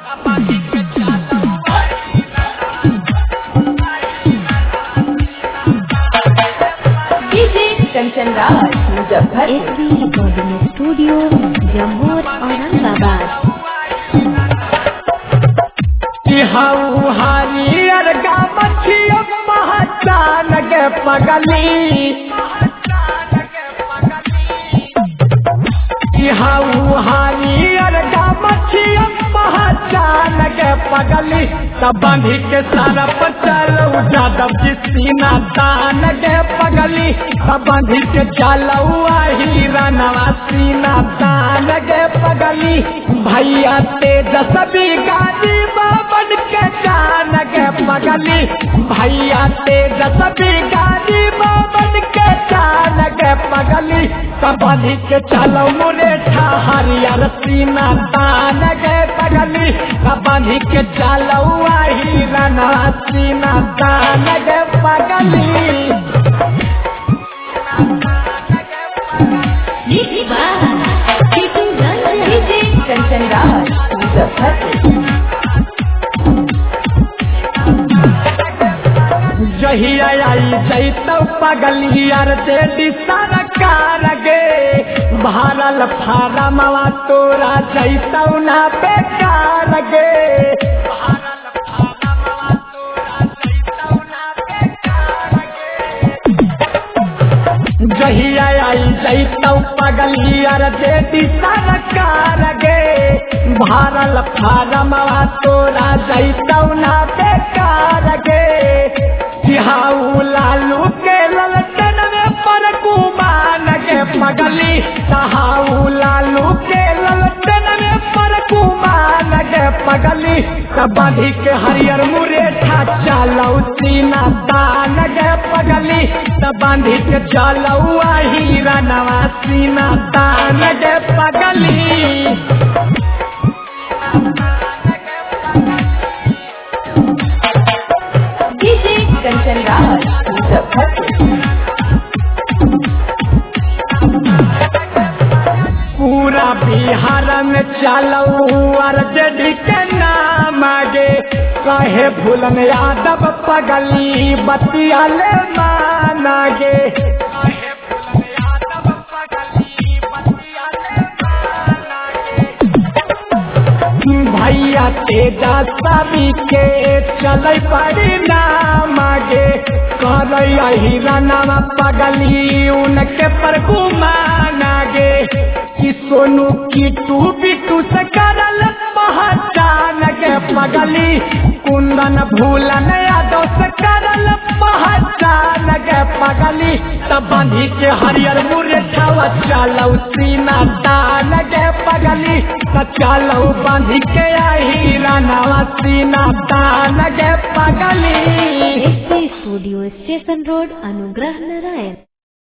DJ Kanchan Raj Muzaffar SB recording studio Jammu Aurangabad हाउ हरियर गा मछियो पहचान के पगली हाउ हरियर गा मछियो पहचान के पगली तब बांधी के सारा पर चलो जादव जी सीना तान के पगली तब बांधी के चलो हीरा नवा सीना तान के पगली भैया तेज सभी गाड़ी बाबन के जान के पगली भैया तेज सभी गाड़ी बाबन के जान के पगली कबली के चलो मुरे हरियर सीना तान के पगली कबली के चलो हीरा नवा सीना तान के पगली डीजे कंचन राज मुजफ्फर जहिया आई जैतौ पगलियर जे दिसन कार गे भारल फारमवा तोरा जैतौ ना बेकार गे भारल फारमवा तोरा जैतौ ना बेकार गे जहिया आई जैतौ पगलियर जे दिसन कार गे भारल फारमवा तोरा जैतौ ना बेकार गे सिहाऊ लालू के ललचन में पर कुमान के पगली सहाऊ लालू के ललचन में पर कुमान के पगली कबाधी के हरियर मुरेठा चलौ सीना दान के पगली बांधी के चलौ हीरा नवा सीना दान के पगली डीजे कंचन राज मुजफ्फर पूरा बिहार में चलऊ अर्जडी के नाम आगे कहे भूलन यादव पगली बतिया ले मानागे कहे भूलन यादव पगली बतिया ले मानागे भैया तेजा सभी के चल पड़ी नाम आगे कर हीरानामा पगली उनके पर घुमानागे कि सोनू की टू बिटू से करल पहचान के पगली कुंदन भूलन यादव से करल पहचान के पगली तब बांधी के हरियर मुरे छावा चलौ सीना दान के पगली त चलौ बांधी के आई रानावा सीना दान के पगली एसबी स्टूडियो स्टेशन रोड अनुग्रह नारायण